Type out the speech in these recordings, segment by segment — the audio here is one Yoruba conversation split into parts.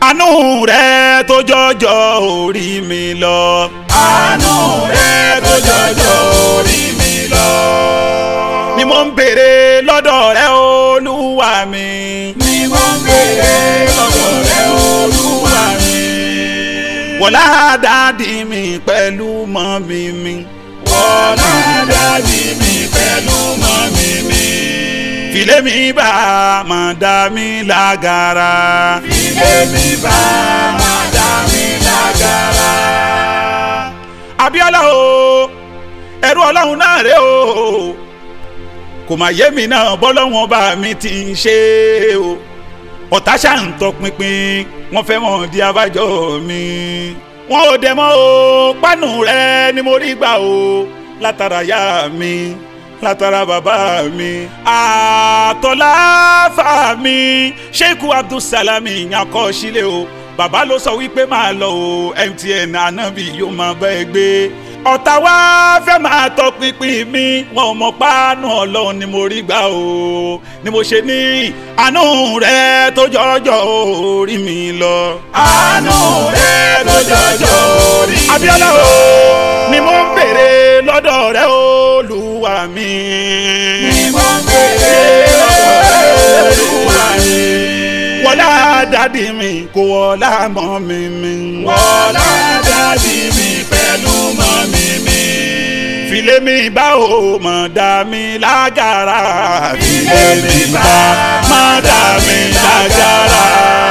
àánú rẹ tó jọjọ orí mi lọ. àánú rẹ tó jọjọ orí mi lọ. ni mo ń béèrè lọ́dọ̀ rẹ olúwa mi. ni mo ń béèrè lọ́dọ̀ rẹ olúwa mi. wọlá dáàdì mi pẹ̀lú mọ́mí mi. wọlá dáàdì mi pẹ̀lú mọ́mí mi. filé mi bá máa dá mi lágara. ilé mi bá máa dá mi lágara. Abíọ́lá o ẹrú Ọlọ́run náà rè o kò má yé mi náà bọ́lọ́wọ́n bá mi ti ń ṣe o ọ̀tá ṣáà ń tọpinpin wọ́n fẹ́ mọ̀ di abájọ mi wọn ò dẹ̀ mọ́ o pánù rẹ ni mo rí gbà o látara yá mi látara bàbá mi àtọ́lá fà mí sheikh abdulsalami yankọ sílẹ̀ o bàbá ló sọ wípé máa lọ o MTN anabi yóò máa bá ẹ gbé ọ̀tá wa fẹ́ máa tọpinpin mi wọn ò mọ páánù ọlọ́run ni mo rí gbà o ni mo ṣe ní àánú rẹ tó jọjọ orí mi lọ. àánú rẹ tó jọjọ orí mi lọ. Abíọ́lá o ni mo ń béèrè lọ́dọ̀ rẹ olúwa mi. ni mo ń béèrè lọ́dọ̀ rẹ olúwa mi. wọlá dádì mi kò wọlá mọ́ mi mi. wọlá dádì mi pẹ̀lú mọ́mí mi. filé mi bá o mọ̀ dá mi lágara. Filé mi bá mọ̀ dá mi lágara.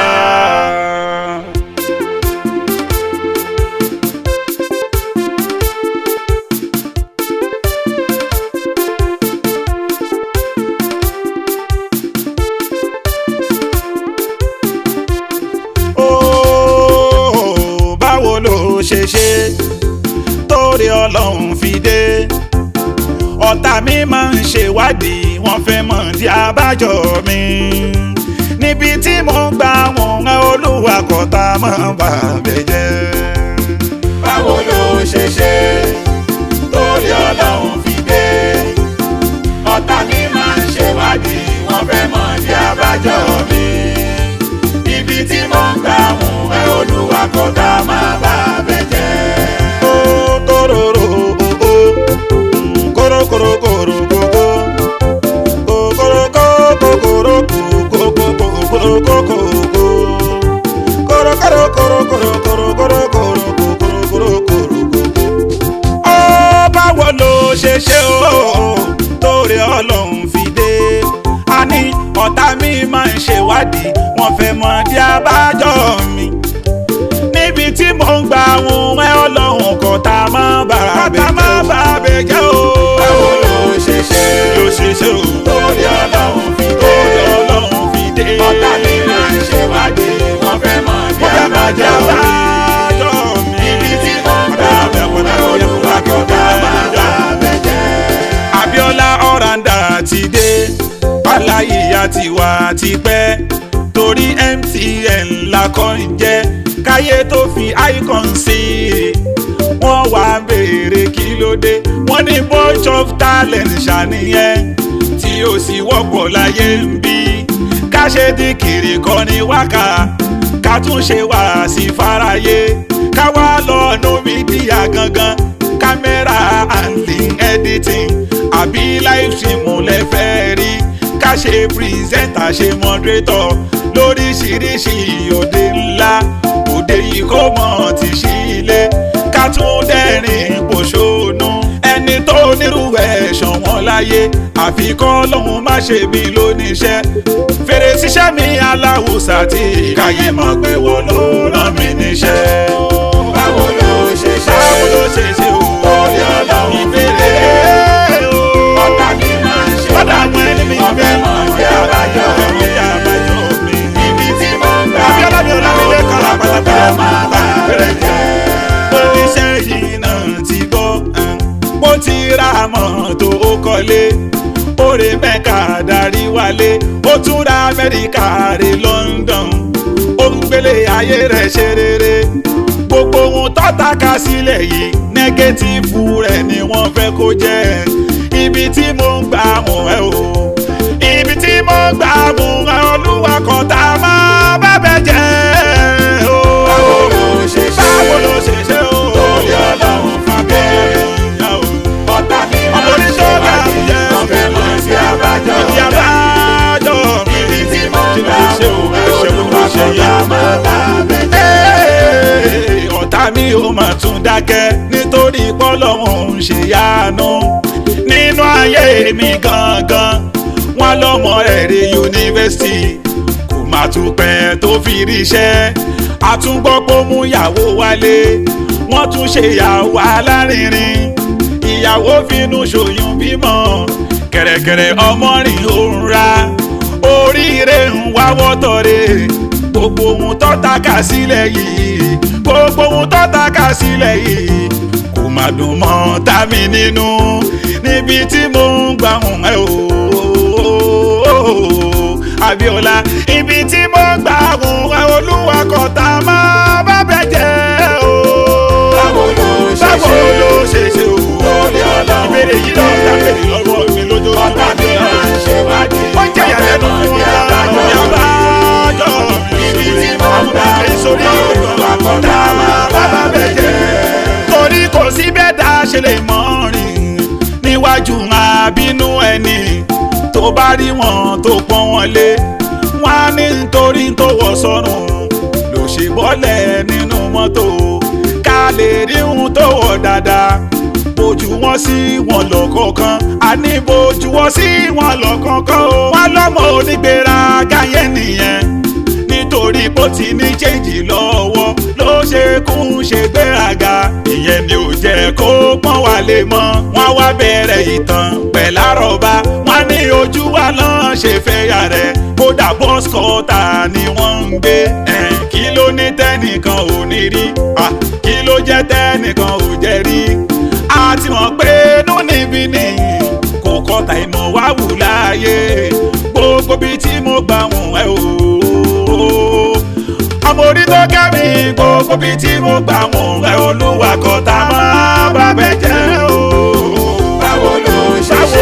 Ó, báwo ló ṣe ṣe torí ọlọ́run fi dé ọ̀tá mi máa ń ṣèwádìí wọ́n fẹ́ mọ̀ di abájọ mi níbi tí mo ń gbà wọ́n rán olúwa kọ́ta mọ́ bàbẹ̀ jẹ́. báwo ló ṣe ṣe torí ọlọ́run fi dé ọ̀tá mi máa ń ṣèwádìí wọ́n fẹ́ mọ̀ ní abájọ mi ibi tí mo ń gbà mú ẹ olúwa kó tá a máa bá bẹ jẹ́. Ó, kóróró, ó, ó, mm, kórókóró, kóró, kókó. Kókóró, kókó, kóró, kókó, kókó, kóró, kókó, kókó. Kórókóró, kóró, kóró, kóró, kóró, kóró, kóró, kóró, kóró, kókó. Ó, báwo ló ṣe ṣe o torí ọlọ́run fi dé a ní ọ̀tá mi máa ń ṣèwádìí wọ́n fẹ́ mọ̀ di abájọ mi níbi tí mò ń gba àwọn ẹ ọlọ́run kò tá a máa bá a bẹ̀ jẹ́ o. má bá a bẹ̀ jẹ́ o. báwo ló ṣe ṣe ló ṣe ṣe o. torí ọlọ́run fi dé torí ọlọ́run fi dé. ọ̀tá mi máa ń ṣèwádìí wọ́n fẹ́ mọ̀ ní Wọ́n fẹ́ mọ̀ di abájọ mi. abájọ mi. ibi tí mo ń gbà mú ẹ olúwa kó tá a máa bá bẹ jẹ́. Abíọ́lá ọ̀ràǹdà ti dé aláyíyá ti wà tipẹ́ torí MTN lakọ́ ń jẹ́ káyé tó fi icon sí i wọ́n wá béèrè kí ló dé wọ́n ní bunch of talent ṣàníyẹn tí ó sì wọ́pọ̀ láyé ń bí ká ṣe dìkìrì kọ́ ní wákà ká tún ṣe wá sí fáráyé ká wá lọ́ọ̀nù mídíà gangan kámẹ́rà handling editing àbí live stream lẹ fẹ́ rí ká ṣe pírẹsẹ̀ntà ṣe mọ́drétọ̀ lóríṣiríṣi òde ńlá òde yìí kò mọ̀ ti ṣí ilé ká tún dẹ́rìn pòṣónú ẹni tó nírú ẹ̀ ṣọ̀wọ́n láyé àfikọ́ lòun má ṣe bí lóníṣẹ́ fèrè ṣiṣẹ́ mi aláwùsà tí káyé mọ̀ pé wọ́n ló rán mi níṣẹ́. báwo ló ṣe ṣe báwo ló ṣe ṣe o torí ọlọ́run fi ìbéèrè dé o ọ̀tá mi máa ń ṣe ọ̀dà àwọn ẹni mi wọ́n fẹ́ mọ̀ ní abájọ mi. ní abájọ mi. ibi tí mo ń gbà Abíọ́lá mi ò lábílẹ̀ kan olúwa kó tá a máa bá bẹ jẹ́. oníṣẹ́ yìí náà ti gbọ́ bó ti ra mọ́tò ó kọ́lé oore mẹ́ka darí wálé ó tún ra amẹ́ríkà rè London ó ń gbélé ayé rẹ̀ ṣe rere gbogbo ohun tọ́ta ká sílẹ̀ yìí nẹ́gẹ́tìfù rẹ̀ ni wọ́n fẹ́ kó jẹ́ ibi tí mo ń gbà mọ̀ ẹ́ o ibi tí mo ń gbà mọ̀ ẹ́ olúwa kan tá a máa bá bẹ jẹ́ dákẹ́ nítorí pọ́lọ́hún ń ṣe yánu nínú ayé mi gangan wọn lọ́mọ rẹ̀ rí yunifásitì kò má tún pẹ́ tó fi ríṣẹ́ àtúngbọ́pọ̀ mú ìyàwó wálé wọ́n tún ṣe ìyàwó alárinrin ìyàwó finú ṣòyún bímọ kẹ̀rẹ̀kẹ̀rẹ̀ ọmọ rìn òun ra oríire ń wáwọ́ tọ̀rẹ́ gbogbo ohun tó taka sílẹ̀ yìí gbogbo ohun tó taka sílẹ̀ yìí kò má dùn mọ́ tàmí nínú níbi tí mo ń gbà hùn ẹ́ o Abíọ́lá ibi tí mo ń gbà hùn ẹ́ olúwa kọ̀tà máa bá bẹ̀ jẹ́ o Báwo ló ṣe ṣe? báwo ló ṣe ṣe o Lórí Ọlọ́run ìbéèrè yìí lọ́ọ́ dá bèrè lọ́wọ́ mi lójoojúmọ́ ọ̀tá mi máa ń ṣèwádìí. ó jẹ́ ìyàlẹ́nu fún wa yàbájọ́ Ibi tí mo ń gbà ìsorí Olúwa kọ̀tà máa bá bẹ̀ jẹ́. torí kò sí bẹ́ẹ̀ dá ṣe lè mọ́ rìn níwájú àbínú ẹni tó bá rí wọn tó pọ́n wọn lé wọn á ní nítorí tó wọ̀ sọ́run ló ṣe bọ́lẹ̀ nínú mọ́tò ká lè rí ohun tó wọ̀ dáadáa bójú wọn sí wọn lọ́kọ̀ọ̀kan àní bójú wọn sí wọn lọ́kọ̀ọ̀kan o wọn lọ́mọ onígbéraga yẹn nìyẹn nítorí bó ti ní chẹ́ǹjì lọ́wọ́ ló ṣe kún ṣe gbéraga ìyẹn ni ò jẹ́ kó pọ́n wá lé mọ́ wọ́n wá bẹ̀rẹ̀ ìtàn pẹ̀lárọ̀bá wọ́n ní ojú wa lọ́n ṣe fẹ́ yà rẹ̀ kódà bọ́sikọ́tà ni wọ́n ń gbé ẹ̀ kí ló ní tẹ́nìkan ò ní rí Ah, kí ló jẹ́ tẹ́nìkan ò jẹ́ rí a ti mọ̀ pé inú níbí nìyí kò kọ́ta ìmọ̀ wá wù láàyè gbogbo bíi tí mo gbà wọ̀n ẹ́ o ọmọ orí tó kẹ́ mi gbogbo bíi tí mo gbà wọ̀n ẹ́ olúwa kọ́ta máa bá bẹ̀ jẹ́ o. Báwo ló ṣe ṣe?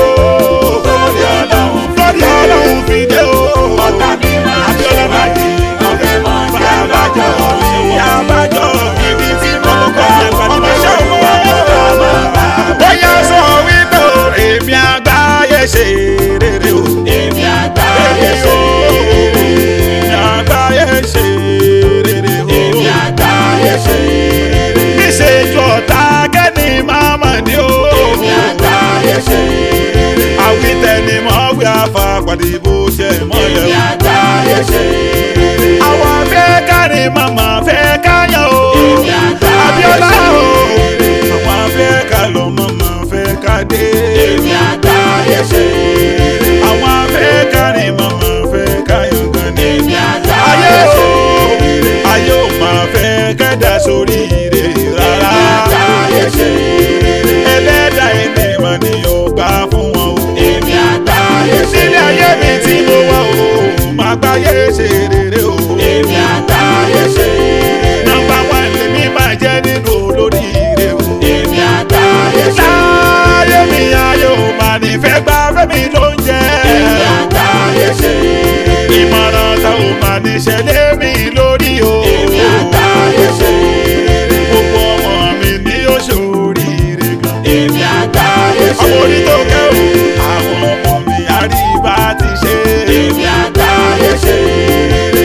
Lórí Ọlọ́run lórí ọlọ́run fi dé o. ọ̀tá mi máa ń ṣèwádìí. Wọ́n fẹ́ mọ̀ ní abájọ́ mi. Àbájọ Ibi tí mo ń gbà ọmọ iṣẹ́ òun Olúwa kọ̀tà máa bá bẹ̀ bóyá sọ wípé o èmi àgbáyé ṣe rere o. Èmi àgbáyé ṣe rere. èmi àgbáyé ṣe rere o. Èmi àgbáyé ṣe rere. níṣẹ́jú ọ̀tá kẹ́ni máa mọ̀ ní o. Èmi àgbáyé ṣe rere. àwítẹ́ni mọ̀ wí àfà pàdé bó ṣe mọ́lẹ̀ Èmi o. àgbáyé ṣe rere. àwọn fẹ́ kárí màmá fẹ́ káyọ̀ o. Èmi àgbáyé Abíọ́lá ṣe o. rere. àwọn fẹ́ ká lọ màmá fẹ́ ká dé. Èmi àgbáyé ṣe rere. àwọn fẹ́ kárí màmá fẹ́ káyọ̀ gan ni. Èmi ayé àgbáyé o ṣe rere. ayé ò máa fẹ́ kẹ́dà sórí ire rárá. Èmi àgbáyé ṣe rere. ẹlẹ́dàá ènìyàn ni ó gbà fún wọn o. Èmi àgbáyé ṣe sílé ayé mi tí mo wá o máa gbáyé ṣe rere o. Èmi àgbáyé ṣe rere. nọ́mbà wán lèmi máa jẹ́ nínú olóríire o. Èmi àgbáyé ṣe láyé mi ayé ò máa ní fẹ́ gbá fẹ́mi ló ń jẹ́. Èmi àgbáyé ṣe rere. ìmọ̀ràn tá ò máa ní ṣẹlẹ̀ mi lórí o. Èmi àgbáyé ṣe rere. gbogbo ọmọ mi ní oṣooríire gan. Èmi àgbáyé ṣe àwọn orí tó rere. kẹ́ o àwọn ọmọ mi àríbá ti ṣe. Èmi àgbáyé ṣe rere.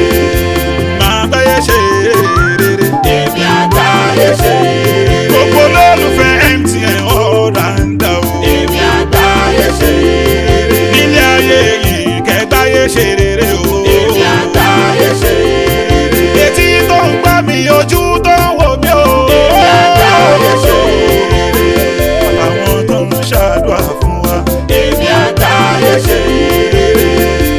máa gbáyé ṣe rere. Èmi àgbáyé ṣe rere. gbogbo olólùfẹ́ MTN ọ̀ràǹdà o. Èmi àgbáyé ṣe rere. nílé ayé yìí kẹgbáyé ṣe rere o. Èmi àgbáyé ṣe rere. etí tó ń gbá mi ojú tó ń wò mí o. Èmi àgbáyé ṣe rere. àwọn tó ń ṣàdúrà fún wa. Èmi àgbáyé ṣe rere.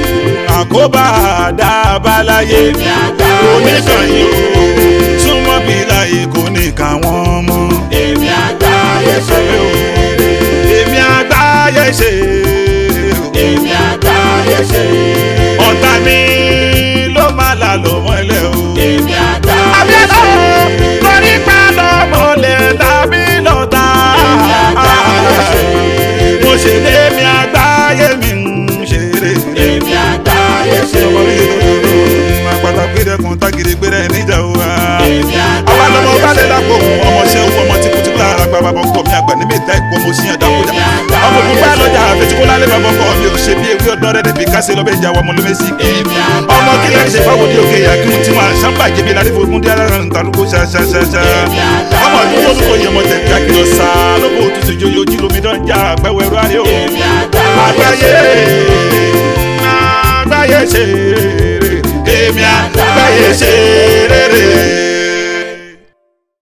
àkóbá àdábáláyé Èmi àgbáyé oníkànnì o. súnmọ́ bí láyé kò ní káwọn mọ́. Èmi àgbáyé ṣe rere. èmi àgbáyé ṣe rere o. Èmi àgbáyé ṣe rere. ọ̀tá mi ló máa là lọ mọ́lẹ̀ o. Èmi àgbáyé Abíọ́lá ṣe o rere. torí pé lọ́mọlẹ̀ tàbí lọ́tà. Èmi àgbáyé ṣe rere. mo ṣe lé mi àgbáyé mi ń ṣeré. Èmi àgbáyé ṣe ọmọ mi rere. àpàtà gbẹdẹkùn tágìrì gbẹdẹ níjà wa. Èmi àwa lọmọ àgbáyé balẹ̀ ṣe lápò rere. ọmọ ṣẹ́ owó ọmọ tí kùtìkù lára gba bàbá ọkọ mi àgbà níbi ìta ìkọ́ mo ṣíyàn dákújà. ọmọ òkú bá lọ́jà àfẹsíkó lálẹ́ bàbá ọkọ mi ò ṣe bí ewé ọdún rẹ̀ dẹ̀bi kásẹ̀ lọ́bẹ̀ ìjà wa ọmọ ló mẹ́sì kì í. ọmọ kílẹ̀ ṣe fáwọn òde òkè yà kí n ti máa ṣàǹbà jẹbi láti fún múndí alára ń talúkọ ṣaṣaṣaṣa. ọmọ ọdún tó lóko yẹmọ tẹ̀lé akílọ̀ sá lóko òtútù ìjòyè ojú lomi dán já àgbẹ̀wò ẹ̀rọ ayé o. èmi àgbáyé àgbáyé àgbáyé ṣe rere èmi àgbáyé ṣe rere.